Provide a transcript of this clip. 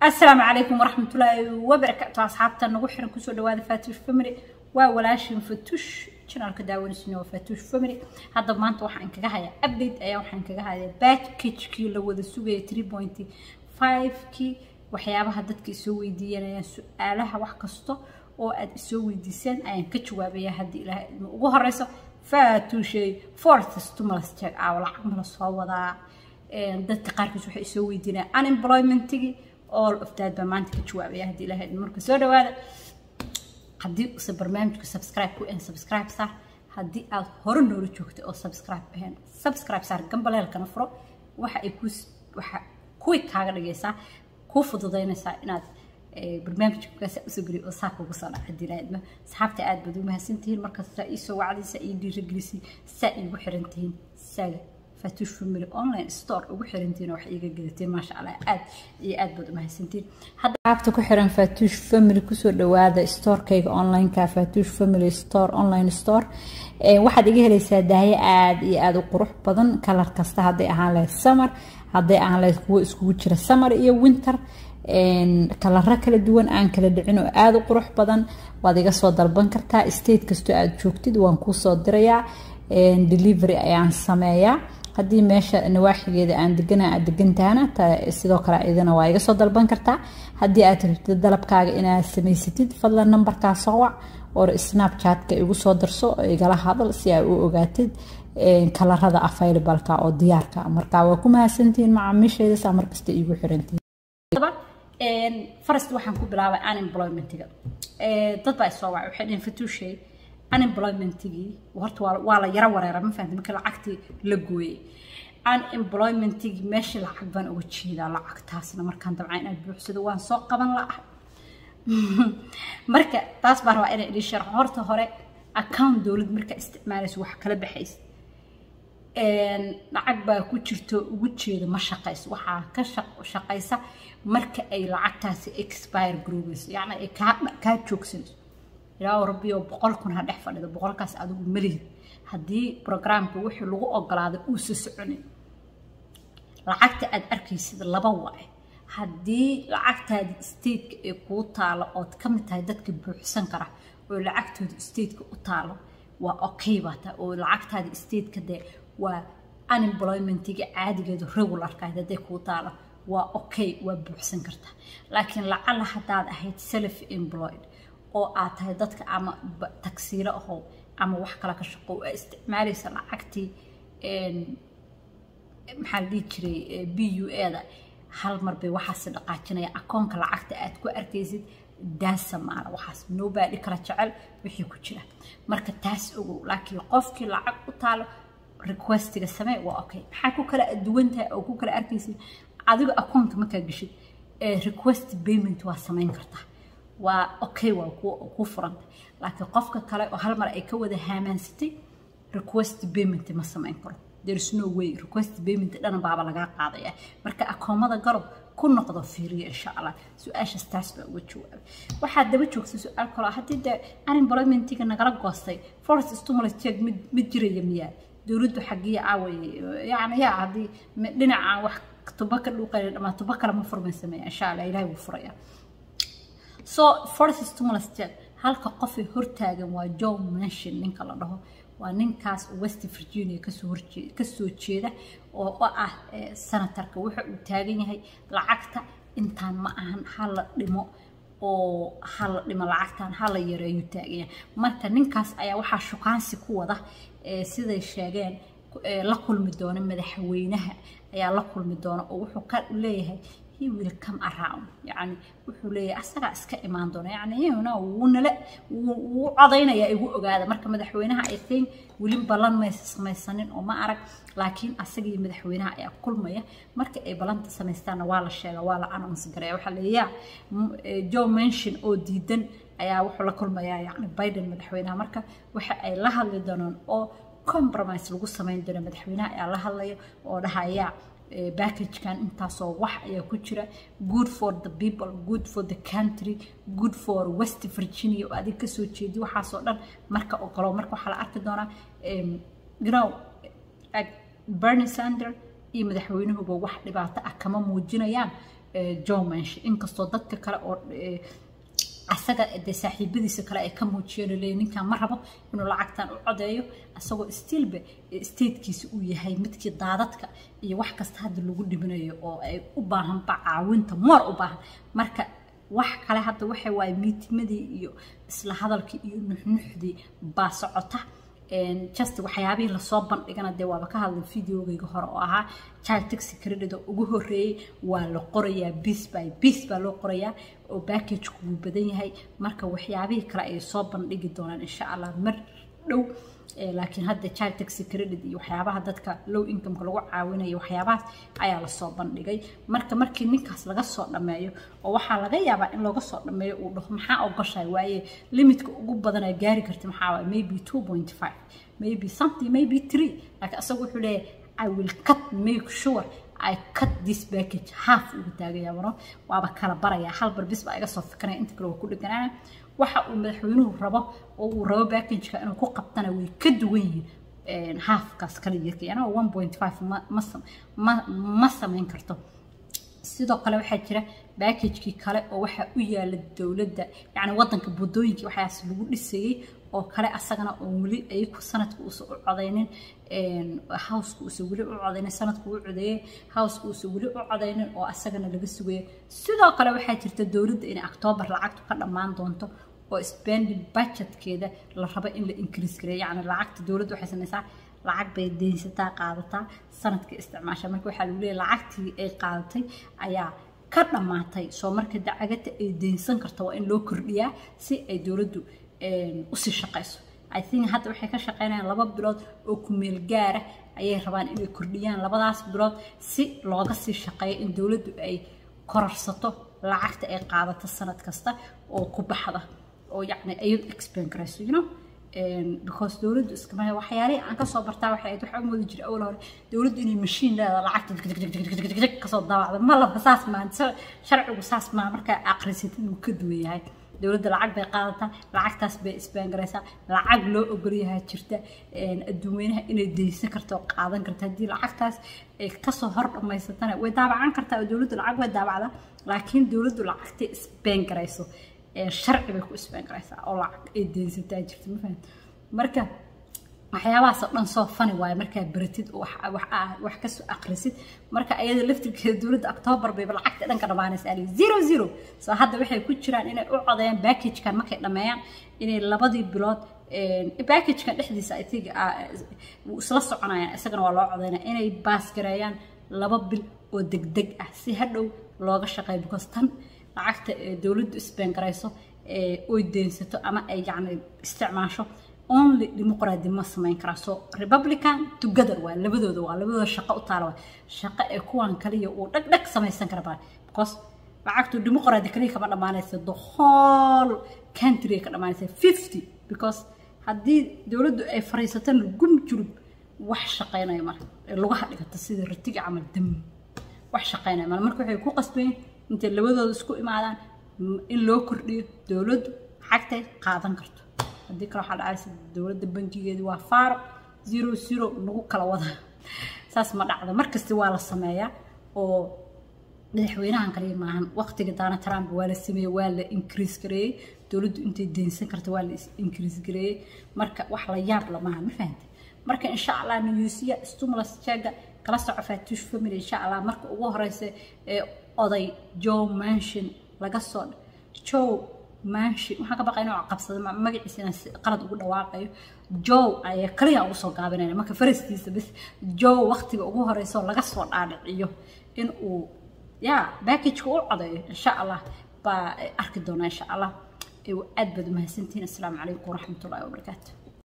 asalaamu calaykum waraxmatullaahi wabarakaatu asxaabta nagu xiran kusoo dhawaada fatush family waa walaashin fatush janaalka daawanaysin waa fatush family hadda maanta waxaan kaga hayaa update ayaa waxaan kaga hayaa packagekii la wada sugaya three point five kii waxyaabaha dadka isoo weydiiyanayaan su-aalaha wax kasta oo aad isoo weydiiseen ayaan ka jawaabaya haddii ilaahay idma ugu horeyso fatushey fourth stimulus check aa lacag mala soo wadaa dadka qaarkiis waxay isoo weydiinayaan unemploymentigii all of that baa maanta ka jawaabaya haddii ilaahay idin marka soo dhawaada haddii use barnaamijku subscribe ku ahayn subscribe saar haddii aad hore noola joogtay oo subscribe ahayn subscribe saar gambaleelkana furo waxa ay ku waxa kuwi kaaga dhigaysaa kuu fududaynaysaa inaad barnaamijkaas usoo geliyo oo saa kugu soo dhaca haddii ilaahay idma asxaabta aad baad u mahadsantihiin markasta iisoo wacdaysa ii dhiirigelisay saa iigu xiran tihiin saaga fatush family online store ugu xirantiin wax iiga gadateen maasha allah aad iyo aad baad u mahadsantiin hadda qaabta ku xiran fatush family kusoo dhawaada storekayga onlineka fatush family store online store waxaad iga helaysaa daahyo aad iyo aad u qurux badan kalar kasta hadday ahaan lahayd summer hadday ahaan lahayd kuwo iskugu jira summer iyo winter kalaro kala duwan aan kala dhicin oo aada u qurux badan waad iga soo dalban kartaa state kastoo aad joogtid waan kuu soo dirayaa delivery ayaan sameeyaa haddii meesha nawaaxigeeda aan degana aad degantahana sidoo kale idana waa iga soo dalban kartaa haddii aad rabtid dalabkaaga inaad samaysatid fadlan nambarkaa soo wac oo snapchatka igu soo darso igala hadal si ay u ogaatid kalarada availableka oo diyaarka marka waa ku mahadsantihiin macaamiishayda saa markasta iigu xirantihiin farast waxaan ku bilaabay unemploymentiga dad baa isoo wacay waxay dhaheen fatuushay unemploymentigii horta waa la yaro wareera ma fahamta marka lacagtii la gooyey unemploymentigii meesha lacag baan uga jeedaa lacagtaasna markaan dabcan inaad buuxsado waan soo qaban la'ah marka taas baa rabaa inay idin sharxo horta hore account dowlad markaa isticmaalayso wax kala baxaysa lacag baa ku jirto ugu jeeda ma shaqayso waxaa ka shaqaysa marka ay lacagtaasi expire garoobeyso yacni ay kaa joogsanayso ilaa rabbiyo boqol kun ha dhex fadhido boqolkaas adigu malihid haddii programka wixii lagu ogolaaday uusa soconin lacagta aad arkaysid laba waaye haddii lacagtaadi stateka ee kuu taalo ood ka mid tahay dadka buuxsan kara oo lacagtooda stateka u taalo waa okay baa taa oo lacagtaadi stateka dee waa unemploymentiga caadigeedu regularka hadday kuu taalo waa okay waa buuxsan kartaa laakiin lacala haddaad ahayd self employed oo aad tahay dadka ama tagsiilo ahow ama wax kale ka shaqo aa isticmaalaysa lacagtii maxaa la dhihi jiray b u eda hal mar bay waxaasi dhaqaajinaya akoonka lacagta aad ku arkaysid daasa maala waxaas nobody kala jecel wixii ku jira marka taas ogow laakiin qofkii lacag u taalo requestiga samee waa okay maxaa ku kala duwan tahay oo ku kala arkaysid adiga akoonka markaa geshid request payment waa samayn kartaa waa okay waa kuu furanta laakiin qofka kale oo hal mar ay ka wada haamaansatay request payment ma samayn karo there's no way request payment dhana baaba lagaa qaadaya marka akoomada galob ku noqdo fiiriya insha allah su-aashaas taas baa uga jawaabay waxaad daba joogtay su-aal kaloo haddii dee unemploymentiga nagala goostay forest stimulus check mid mid jiraya miyaa dowladdu xagiya aaway yacni yaa haddii dhinacaan wax tuba ka dhuuqaya dhamaa tuba kale ma furmay sameeya insha allah ilaahay wuu furaya so forest stimulus check halka qofay hortaagan waa joe manshin ninka la dhaho waa ninkaas west virginia kasoo horjeeda kasoo jeeda oo ah senatarka wuxa uu taagan yahay lacagta intaan ma ahan hala dhimo oo hala dhimo lacagtan hala yareeyu taagan yahay marka ninkaas ayaa waxaa shukaansi ku wada siday sheegeen la kulmi doona madaxweynaha ayaa la kulmi doona oo wuxuu ka leeyahay he will come around yani wuxuu leeyahay asagaa iska imaan doona yani yna wuu nala wuu codaynaya igu ogaada marka madaxweynaha i think weli ballan maysa samaysanin oo ma arag laakiin asagii madaxweynaha ayaa kulmaya marka ay ballanta samaystaanna waa la sheega waa la announce garaya waxaa leeyaa joe mention oo diidan ayaa wuxuu la kulmayaa yani biden madaxweynaha marka waxa ay la hadli doonaan oo compromise lagu samayn doono madaxweynaha ayaa la hadlaya oo dhahaya backagekan intaasoo wax ayaa ku jira good for the people good for the country good for west virginia oo adig kasoo jeedi waxaasoo dhan marka ogolo marka waxaa la arki doonaa you know bernie sander iyo madaxweynuhuba wax dhibaato ah kama muujinayaan joe mensh inkastoo dadka kale oo asaga de saaxiibadiisa kale ay ka muujiyeen leeyahay ninkan ma rabo inuu lacagtan u codeeyo asagoo stiilba statekiisa uu yahay midkii daadadka iyo wax kasta hadda lagu dhibinayo oo ay u baahanba caawinta moor u baahan marka wax kale hadda waxa waaye miitimadii iyo isla hadalkii iyo nuxnuxdii baa socota just waxyaabihii lasoo bandhigana dee waaba ka hadlay videogayga hore oo ahaa child taxi credit oo ugu horreeyey waa la qorayaa bis by bis baa loo qorayaa oo backagku wuu badan yahay marka waxyaabihii kale ay soo bandhigi doonaan insha allah mar dhow laakiin hadda child taxi credit iyo waxyaabaha dadka low incomeka lagu caawinayo waxyaabahaas ayaa lasoo bandhigay marka markii ninkaas laga soo dhammeeyo oo waxaa laga yaabaa in looga soo dhammeeyo uu dhaho maxaa ogoshahay waaye limitka ugu badanaa gaari karta maxaa waaye maybe two point five maybe something maybe three laakiin asagu wuxuu leeyahay i will cut make sure I cut this package half ugu taagaya maro waaba kala baraya hal bar bis baa iga soo fikranaya inta kale waa ku dheganaana waxa uu madaxweynuhu rabo oo uu rabo packageka inuu ku qabtana way ka duwan yihiin halfkaas kala yarka yana one point five ma ma ma samayn karto sidoo kale waxaa jira backagekii kale oo waxaa u yaala dowladda yacni waddanka buddooyinkii waxaas lagu dhisayey oo kale asagana oo weli ayaku sanadka uusan u codaynin howska uusan weli u codaynin sanadku u codeeyey howska uusan weli u codaynin oo asagana laga sugayo sidoo kale waxaa jirta dowladda inay octoobar lacagtu ka dhammaan doonto oo spending budgetkeeda la rabo in la increase gareeyo yacni lacagta dowladda waxay samaysaa lacag bay deynsataa qaadataa sanadka isticmaasha marka waxaa lagu leeyahay lacagtii ay qaadatay ayaa ka dhammaatay soo marka dacagata ay deynsan karta waa in loo kordhiyaa si ay dowladdu usii shaqayso i think hadda waxay ka shaqaynayaan laba bilood oo kumeel gaara ayay rabaan inay kordhiyaan labadaas bilood si looga sii shaqeeyo in dowladdu ay korarsato lacagta ay qaadato sanad kasta oo ku baxda oo yacni ayadu explain karayso you know because dowladdu iskama waxyaalihii aan kasoo bartaa waxay ahayd waxaa moodi jiray awal hore dowladdu inay mashiin leedahay lacagta kasoo daabacda ma laba saas maa sharcigu saas maa markaa aqrisatid uu ka duwan yahay dowladda lacag bay qaadataa lacagtaas bay isbaangaraysaa lacag loo ogolyahaa jirta adduunweynaha inay deysan karta oo qaadan karta haddii lacagtaas ay kasoo hor dhammaysatana way daabacan kartaa oo dowladdu lacag way daabacdaa laakiin dowladdu lacagtay isbaangarayso sharci bay ku isbaangaraysaa oo lacag ay deysataa jirta ma fahamta marka waxyaabahaas oo dhan soo fani waaye markaa beratid wax kasoo akrisid marka ayada laftirkeeda dowladda octoobar bayba lacagta dhanka dhammaanaysa zero zero soo hadda waxay ku jiraan inay u codeeyaan backagekan markay dhammeeyaan inay labadii bilood backagekan dhexdiisa i think isla soconayaan isagana waa loo codeynaya inay baasgareeyaan laba bil oo degdeg ah si hadhow looga shaqeeyo because tan lacagta dowladdu isbaangarayso oy deynsato ama ay yacni isticmaasho only dimuqraadi ma samayn karaa so republican together waa labadooda waa labadooda shaqo u taala waa shaqo ee kuwan kaliya uu dhag dhag samaysan kara baa because lacagtu dimuqraadi kaliya kama dhammaanaysa the whole country ka dhammaanaysa fifty because haddii dowladdu ay fariisatan gum julub wax shaqaynaya mara ee lugaha dhigata sida ratiga camal dam wax shaqaynaya mara marka waxay ku qasbayeen intay labadooda isku imaadaan in loo kordhiyo dowladdu xagtay qaadan karto haddii kale waxaa dhacaysa dowladda bankigeedu waa faaro zero zero lagu kala wada saas ma dhacdo markasta waa la sameeyaa oo madaxweynahan kaliya maahan waqtiga daana trump waa la sameeyey waa la increase gareeyey dowladdu intay deynsan karta waa la increase gareeyey marka wax la yaab lamaha ma fahantay marka insha allah newsiya stimulus cheega kala soco fatush family insha allah marka ugu horeysa ee oday joe manshin laga soo joe manshin waxaan ka baqay inuu qabsado magaciisa inaan qalad ugu dhawaaqayo joe ayaa kaliya ugu soo gaabinayna marka farastiisa bis joe waqtiga ugu horeysa oo laga soo dhaadhiciyo in uu ya backageka u codeeyo insha allah baa arki doonaa insha allah aad baad umahadsantihiin assalaamu calaykum waraxmatullahi wabarakaatu